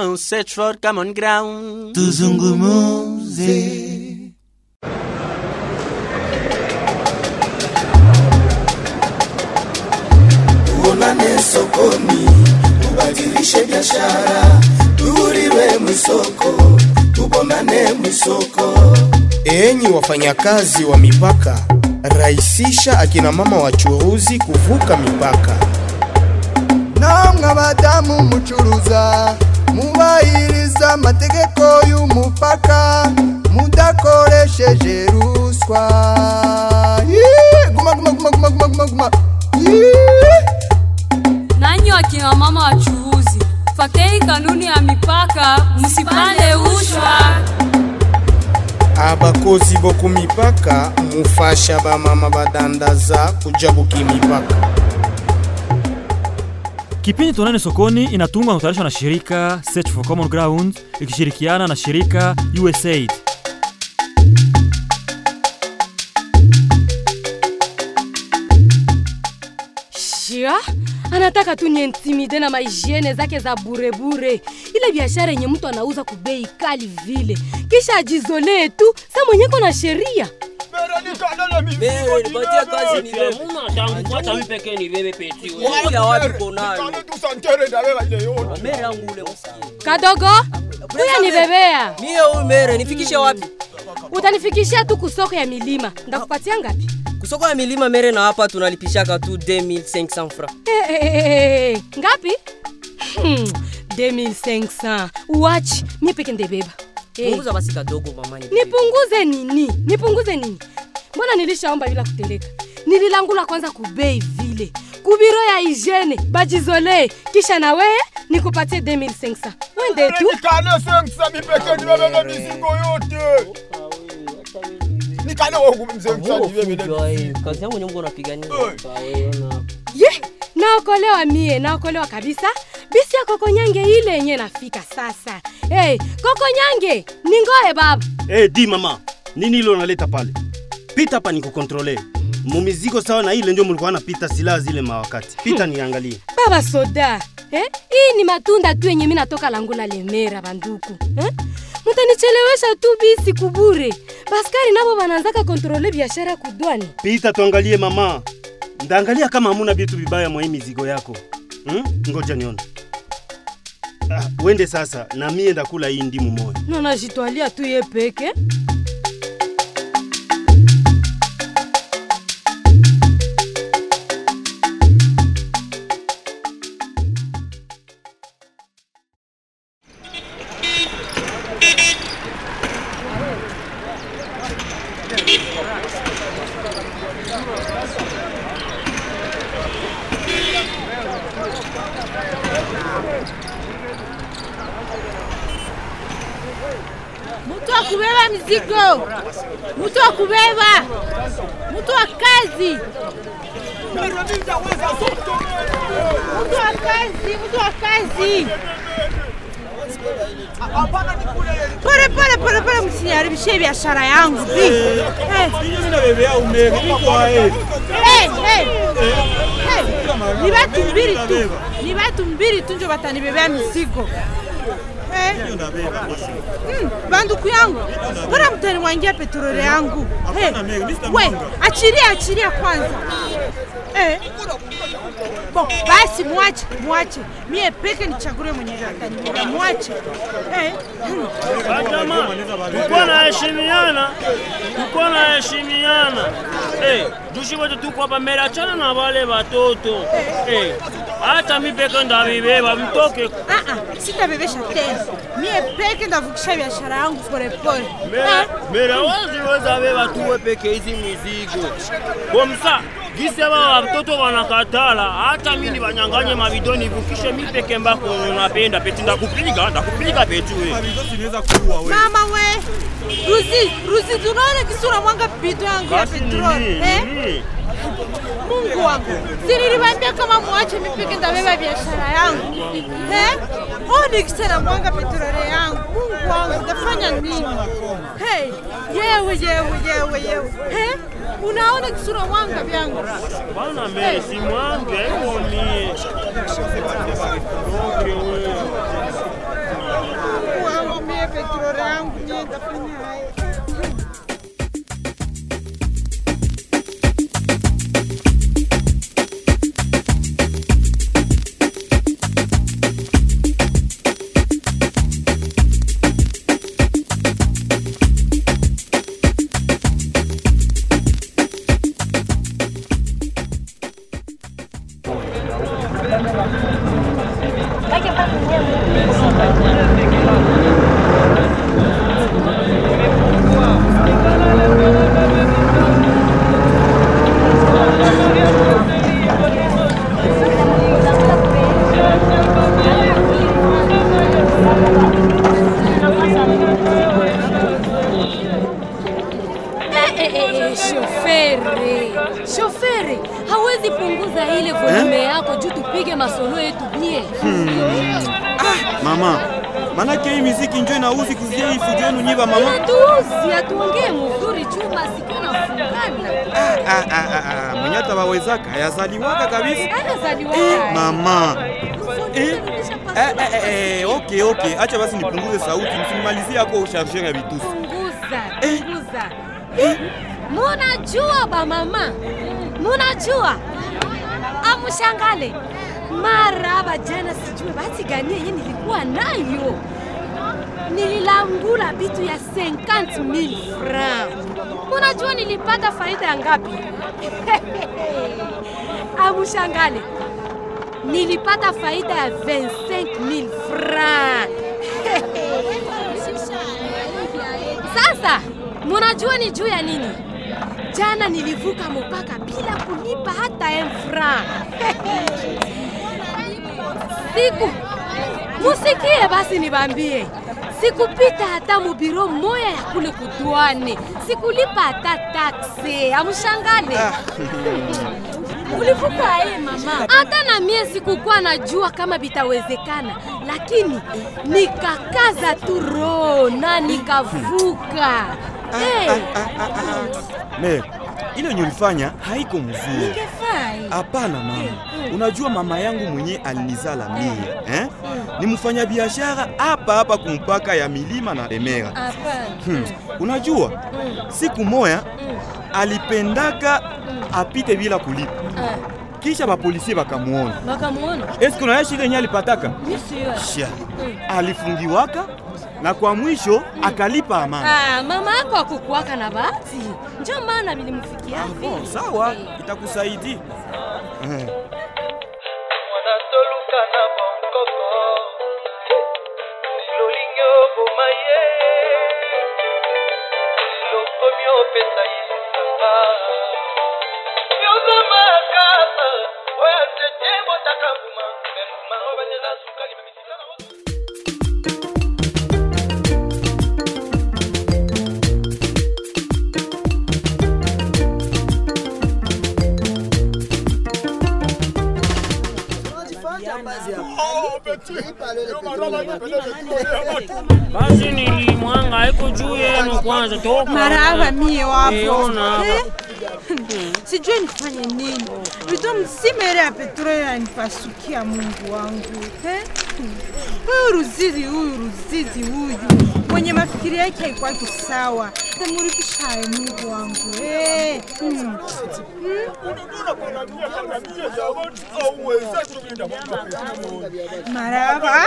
ground, search for common ground. tuzungumuze tuonane sokoni, tubadilishe biashara, tuhuriwe mwisoko, tubonane mwisoko. Enyi wafanyakazi wa mipaka, rahisisha akina mama wachuruzi kuvuka mipaka. namwe abadamu mucuruza mubahiriza amategeko y'umupaka mudakoresheje ruswa Yee! guma guma guma guma guma guma guma Yee! nanyi wakina mama wachuuzi fatei kanuni ya mipaka msipande ushwa abakozi boku mipaka mufasha bamama badandaza kuja buki mipaka Kipindi Tuonane Sokoni inatungwa na kutayarishwa na shirika Search for Common Ground ikishirikiana na shirika USAID. shia anataka tu niintimide na mahigiene zake za burebure ile biashara yenye mtu anauza kubei kali vile kisha ajizolee tu sa mwenyeko na sheria nipatie kazi ni wewe. Muna tangu hata mimi pekee ni wewe peti. Wewe ya wapi konayo? Mere yangu ule msikie. kadogo kuya nibebea Mie huyu mere nifikishe wapi? utanifikishia tu kusoko ya milima ndakupatia ngapi Kusoko ya milima mere na hapa tunalipishaka tu 2500 francs. Eh, eh, eh, eh, ngapi Hmm, 2500 uwachi mie peke ndebeba Eh, Punguza basi kadogo mama ni. nipunguze nini nipunguze nini mbona nilishaomba bila kuteleka nililangula kwanza kubei vile kubiro ya hygiene bajizolee kisha na weye nikupatie 2500 wende tu nikane sengisa mipeke nibebebe mizigo yote nikane wogu mzengisa nibebebe Kujua eh, kazi yangu nyongo napigania. ye naokolewa mie naokolewa kabisa bisi ya kokonyange ile yenye nafika sasa hey, kokonyange ningoe baba Hey, di mama, nini ile unaleta pale? Pita hapa nikukontrole. Mumizigo sawa na ile ndio mlikuwa napita silaha zile mawakati. Pita niangalie. baba soda eh? hii ni matunda tu yenye mi natoka langula lemera banduku eh? mutanichelewesha tu bisi kubure baskari nabo bananzaka kontrole biashara kudwani Pita tuangalie mama. Ndaangalia kama hamuna vitu vibaya mwa hii mizigo yako. Hmm? Ngoja nione. Ah, wende sasa na mie ndakula hii ndimu moja. nanajitwalia tu ye peke mtu wa kubeba mizigo, mtu wa kubeba, mtu wa kazi, mtu wa kazi, mtu wa kazi. Pole pole pole pole, msiniharibishie biashara yangu bi. Eh. Eh, eh. Eh, Ni batu mbili tu, ni batu mbili tu njo batanibebea mizigo. Eh. Mm, banduku yangu mbona mtanimwangia petroli yangu hey, we achilia achilia kwanza eh. Bo, basi mwache mwache mie peke nichagulie mwenye atanibeba mwache eh. hmm. Jamaa, tukuwa na heshimiana, tukuwa na heshimiana. Eh, jushi wote tuko hapa mbele, achana na wale watoto. Eh, hata mi peke ndavibeba, mtoke. Ah, ah, sitabebesha tena mie peke ndavukisha biashara yangu polepole Mera, mera wazi weza beba tuwe peke hizi mizigo. Bomsa, gisi aba watoto wanakatala, hata mi nibanyanganye mabido nivukishe mi peke mbako napenda peti, ndakupiga ndakupiga peti we. mama we ruzi ruzi tunaona kisura mwanga bido yangu ya Basi petroli nini, eh? nini? Mungu wangu, si niliwaambia kama mwache mipeke ndabeba biashara yangu eh? Oh, nikisema mwanga petroli yangu, Mungu wangu, utafanya nini? Hey, yewe yewe yewe yewe eh? Unaona kisura mwanga vyangu Bwana mbele si mwange hivyo mie. Okay, we. nitafanya haya. Eh, eh, eh, shofere shofere hawezi punguza ile volume yako juu tupige masolo yetu bie Mama, manake hii miziki njo inauzi kuzia ifujo yenu nyiba mama. tuuzi atuongee mzuri juu masikio nafungana Ah, ah, ah, ah, mwenye hata wawezaka yazaliwaka kabisa. anazaliwa Eh, mama. Eh, eh, eh, eh, okay, okay. Acha basi nipunguze sauti, msimalizie hapo chargeur ya vitusi. punguza punguza munajua bamama munajua amushangale mara bajana sijue bati gani yenye nilikuwa nayo nililangula bitu ya 50000 francs munajua nilipata faida ya ngapi amushangale nilipata faida ya 25000 francs Sasa munajua ni juu ya nini? Jana nilivuka mpaka bila kulipa hata un franc. Siku musikie basi nibambie, sikupita hata mubiro moya ya kule kudwane, sikulipa hata takse. Amshangale ulivuka aye mama? Hata na mie sikukuwa najua kama bitawezekana, lakini nikakaza tu roho na nikavuka. hey. Me, ile yenye ulifanya haiko mzuri. Ningefai. Hapana mama, unajua mama yangu mwenye alinizala mie eh? ni mfanya biashara hapa hapa kumpaka ya milima na Remera. Hapana. Hmm. Unajua siku moya alipendaka apite bila kulipa, Ah, kisha bapolisie bakamuona. Bakamuona? Eske unaishi ile yenye alipataka? Mi sio. Sha, alifungiwaka na kwa mwisho akalipa amana. Ah, mama yako akukuwaka na bahati, njo maana vilimfikia Bon, sawa, itakusaidia eh. toluka na bonkoko silolingi oboma ye silokomi opesa ye lisanga yoza makasa oyo tete botaka mbuma me mbuma ngo banyela suka libemisisa na basi nilimwanga haiko juu yenu kwanza toka maraba mie Eh, wapo ona hapa. Eh? sijui nifanye nini vitu msimere ya petroli yanipasukia mungu wangu eh? huyu ruzizi huyu ruzizi huyu mwenye mafikiri yake haikwaki sawa temurikishaye mungu wangu eh? mm. maraba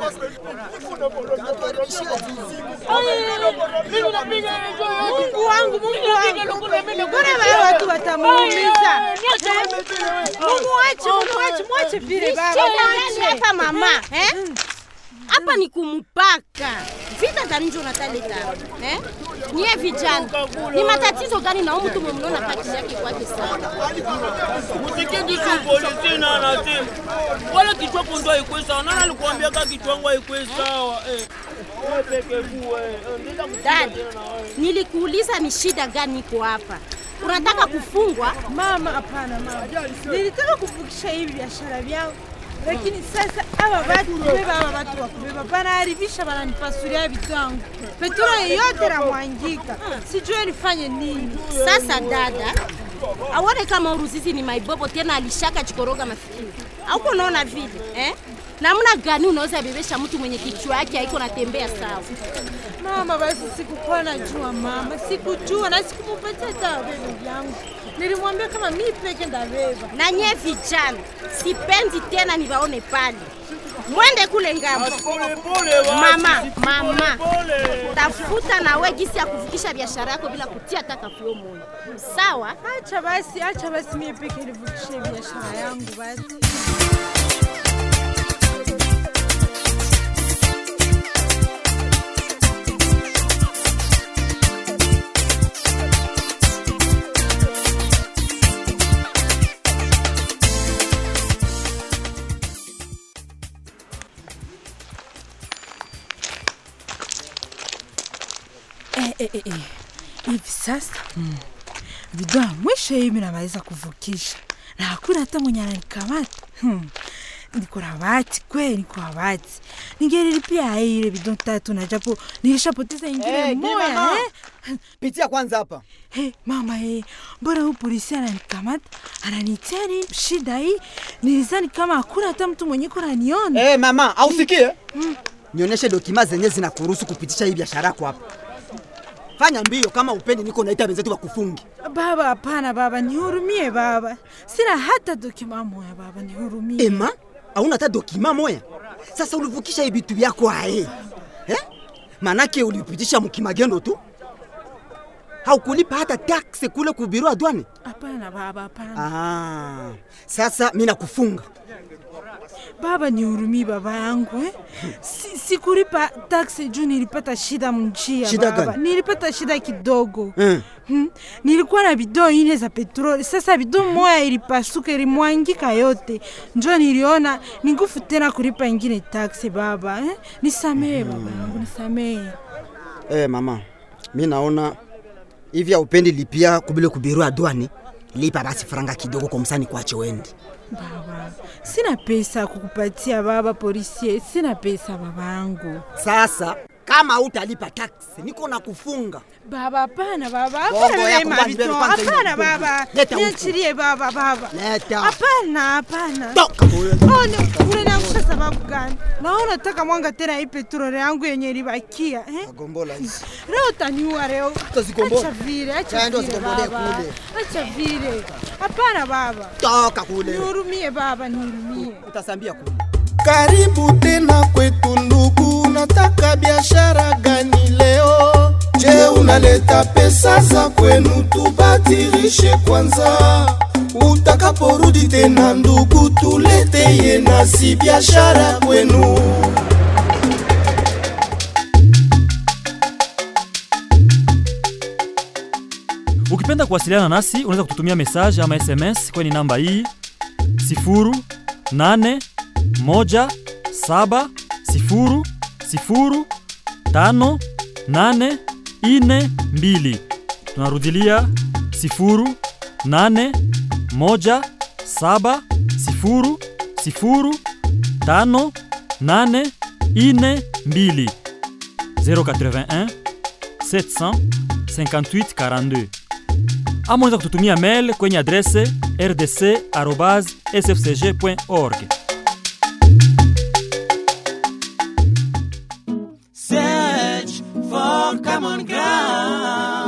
mungu wangu mungu wangu mbona wale watu watamuumiza mungu wache mungu wache mwache vile baba mwache hapa mama eh? hapa ni kumpaka vita za nje unataleta eh? nyie vijana ni matatizo gani na huyu mtu mnaona kati yake kwake sana Msikie kitu polisi na anasema wala kichwa kondo haikwe sawa. Nani alikuambia ka kichwa wangu haikwe sawa? Eh, wewe peke kuwe. Eh, nenda dada nilikuuliza ni shida gani iko hapa unataka kufungwa mama hapana mama nilitaka kuvukisha hivi biashara vyangu lakini sasa aba watu kubeba aba watu wa kubeba banaharibisha bananipasuria vitu yangu petroli yote namwangika sijue nifanye nini sasa dada aone kama uruzizi ni maibobo tena alishaka chikoroga mafikiri auko unaona vile eh? namna gani unaweza bebesha mtu mwenye kichwa yake haiko natembea sawa Mama, basi sikukuwa najua mama, sikujua na sikumupatia hata bebe vyangu. Nilimwambia kama mi peke ndabeba. na nye vijana sipendi tena nivaone pale mwende kule ngambo mama mama tafuta nawe gisi ya kuvukisha biashara yako bila kutia hata kafio moyo sawa Acha basi, acha basi mie peke nivukishe biashara yangu basi. Eh, eh, eh, eh. Hivi sasa mm. bidhaa ya mwisho hivi namaliza kuvukisha na hakuna hata mwenye ananikamata hmm. niko na bahati kweli, niko na bahati. Ningelilipia ile bidon tatu na japo nilishapoteza ingine Eh, moya mama. eh. Pitia kwanza hapa. Hey, mama hey, mbona huyu polisi ananikamata ananitia nini shida hii? Nilizani kama hakuna hata mtu mwenye ko naniona. Eh, mama, ausikie? Nionyeshe dokima zenye zinakuruhusu kupitisha hii biashara yako hapa. Fanya mbio kama upendi, niko naita wenzetu wakufungi. Baba, hapana baba, nihurumie baba, sina hata dokima moya baba, nihurumie. Ema, hauna hata dokima moya? Sasa ulivukisha hii vitu vyako ae eh? Manake ulipitisha mkimagendo tu, haukulipa hata taksi kule kubiro adwani. Hapana baba, hapana Ah, sasa mi nakufunga baba, nihurumie baba yangu eh? Si, sikulipa taksi juu nilipata shida mnjia Shida baba. gani? Nilipata shida kidogo Eh. Hmm. Nilikuwa na bidoo ine za petroli, sasa bidoo moya ilipasuka ilimwangika yote, njo niliona ni nguvu tena kulipa ingine taksi baba eh? Nisamehe baba yangu, nisamehe. Eh, mama, mi naona hivi haupendi lipia kubile kubiro adwani, lipa basi faranga kidogo kwa msani kwache wendi. Baba, sina pesa ya kukupatia baba polisi, sina pesa baba yangu. Sasa kama utalipa taksi, niko na kufunga. Baba, hapana baba, Bongo hapana yako mema kwanza, bito, kwanza hiyo hapana bongo. baba, Leta huku. niachilie baba, baba. Leta. Hapana, hapana. Toka huyo. Oh, ni- unaniangusha sababu gani? Naona unataka mwanga tena hii petroli yangu yenye ilibakia eh? Gombola hizi. Leo utaniua leo. Utazigombola. Acha vile, acha Chaenda vile uzigombolee baba. kule. Acha vile. Hapana baba. Toka kule. Nihurumie baba, nihurumie. Utasambia kule. Karibu tena kwetu ndugu, nataka biashara gani leo? Je, unaleta pesa za kwenu tubadilishe kwanza? Utakaporudi tena ndugu, tuleteye nasi biashara kwenu. Ukipenda kuwasiliana nasi unaweza kututumia message ama SMS kwenye namba hii 0817005842. Tunarudilia 0817005842 081 700 58 42 ama unaweza kututumia mail kwenye adrese rdc@sfcg.org. Search for common ground.